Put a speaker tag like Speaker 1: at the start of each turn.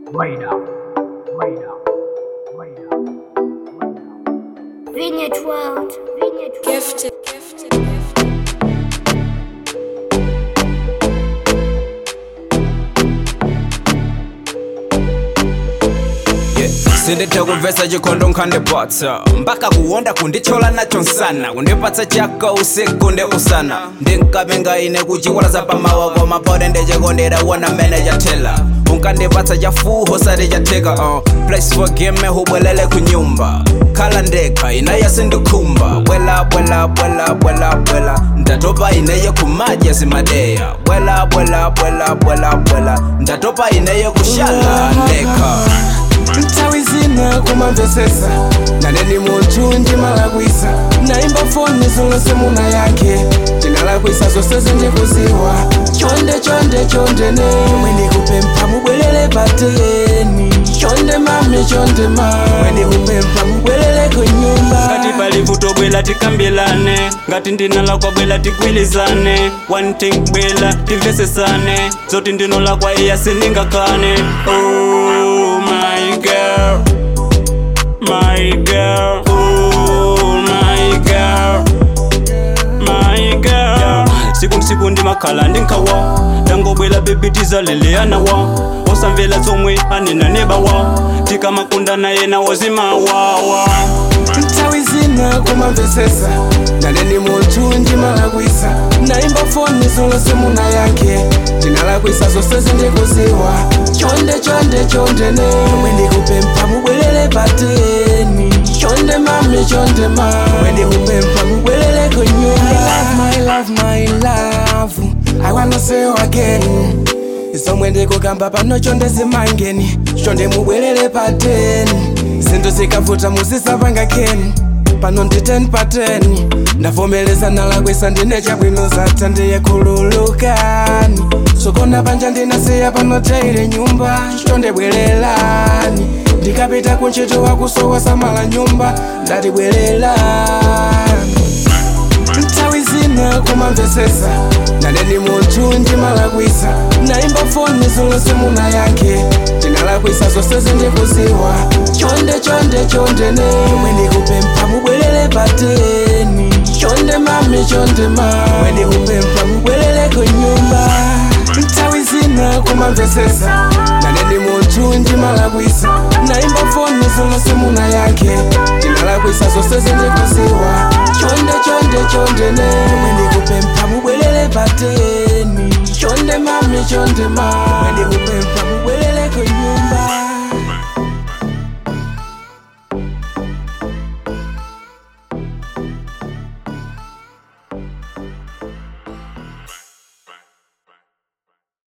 Speaker 1: Wait up. Wait up. Wait up.
Speaker 2: Vineyard World. Vineyard World.
Speaker 3: Gifted, gifted, gifted.
Speaker 4: sindithe kumvesa chikhondo nkhandipatsa mpaka kuwonda kundichola nacho nsana kundipatsa chaka usiku ndi usana ndinkapenga ine kuchikwala zapamawa koma pode ndichikondera wona mmene chathela unkandipatsa chafuho sati chatheka uh. place for game hubwelele kunyumba khala ndekha inaye sindikhumba bwela bwela bwela bwela bwela ndatopa ineye kumadya zimadeya bwela bwela bwela bwela bwela ndatopa ineye kushala ndekha
Speaker 5: nthawi zina kumamvesesa naneni munthu ndimalakwisa naimba foni zonse muna yake ndinalakwisa zonse zindikuziwa chonde chonde chonde ne mwe ndikupempha mubwerere pateni chonde mami chonde ma mwe ndikupempha mubwerere kunyumba
Speaker 6: ngati pali vuto bwela tikambirane ngati ndinalakwa bwela tigwilizane one thing bwela timvesesane zoti ndinolakwa iya sindingakane oh my girl my girl oh my girl my girl siku nsiku ndimakhala ndinkawa ndangobwela bebi tizaleleyanawa osamvela zomwe anena nebawa tikamakundana yena wozimawawa
Speaker 5: nthawi zina kumamvesesa naneni munthu ndimalakwisa naimba foni zonse muna yake ndinalakwisa zonse zindikuziwa chonde chonde chonde ne mwe ndikupempha mubwerere pateni chonde mami chonde ma mwe ndikupempha mubwerere kunyumba my love my love i wanna say you again zomwe ndikukamba pano chonde zimangeni chonde mubwerere pateni zinthu zikavuta muzisapanga keni pano ndi 10 pa 10 ndavomereza nalakwisa ndine chabwino zatha ndiye khululukani sokona panja ndinasiya pano taile nyumba chonde bwererani ndikapita kuntchito wakusowa samala nyumba ndati bwererani nthawi zina kumamvesesa naneni munthu ndimalakwisa naimba foni zonse muna yake ndinalakwisa zonse zindikuziwa chonde chonde chonde ne mwe ndikupempha mubwerere pateni chonde mami chonde ma mwe ndikupempha mubwerere kunyumba nthawi zina kumamvesesa naneni munthu ndimalakwisa naimba foni zonse muna yake ndinalakwisa zonse zindikuziwa chonde chonde chonde ne mwe ndikupempha mubwerere pateni chonde mami chonde ma mwe ndikupempha mubwerere kunyumba